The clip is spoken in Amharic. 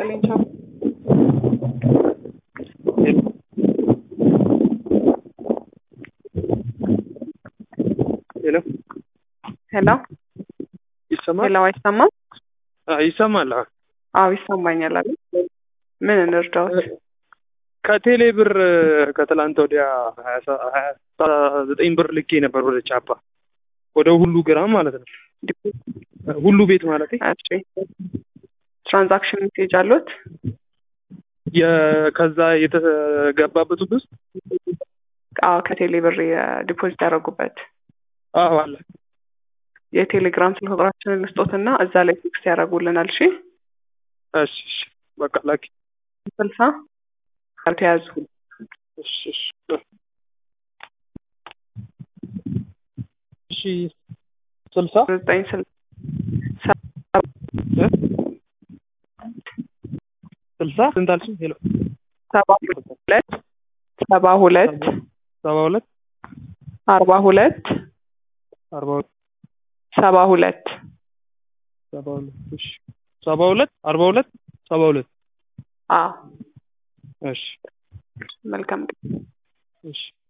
ይስጥልኝ ቻው። ሄሎ ሄሎ ይሰማል? ሄሎ፣ አይሰማም? አዎ ይሰማል። አዎ አዎ ይሰማኛል። አለ ምን እንርዳዎት? ከቴሌ ብር ከትላንት ወዲያ ሀያ ሰ- ሀያ ዘጠኝ ብር ልኬ ነበር ወደ ቻፓ ወደ ሁሉ ግራም ማለት ነው። ሁሉ ቤት ማለት እሺ ትራንዛክሽን ሜሴጅ አሉት? ከዛ የተገባበት ውስጥ አዎ ከቴሌ ብር ዲፖዚት ያደረጉበት አዎ አለ። የቴሌግራም ስልክ ቁጥራችንን ልስጦትና እዛ ላይ ቴክስት ያደርጉልናል። እሺ እሺ እሺ በቃ ላኪ። ስልሳ ተያዙ እሺ እሺ እሺ ስልሳ ዘጠኝ ስል ስልሳ ስንት አልሽኝ? ሄሎ ሰባ ሁለት ሰባ ሁለት ሰባ ሁለት አርባ ሁለት አርባ ሁለት ሰባ ሁለት ሰባ ሁለት እሺ ሰባ ሁለት አርባ ሁለት ሰባ ሁለት አዎ እሺ መልካም እሺ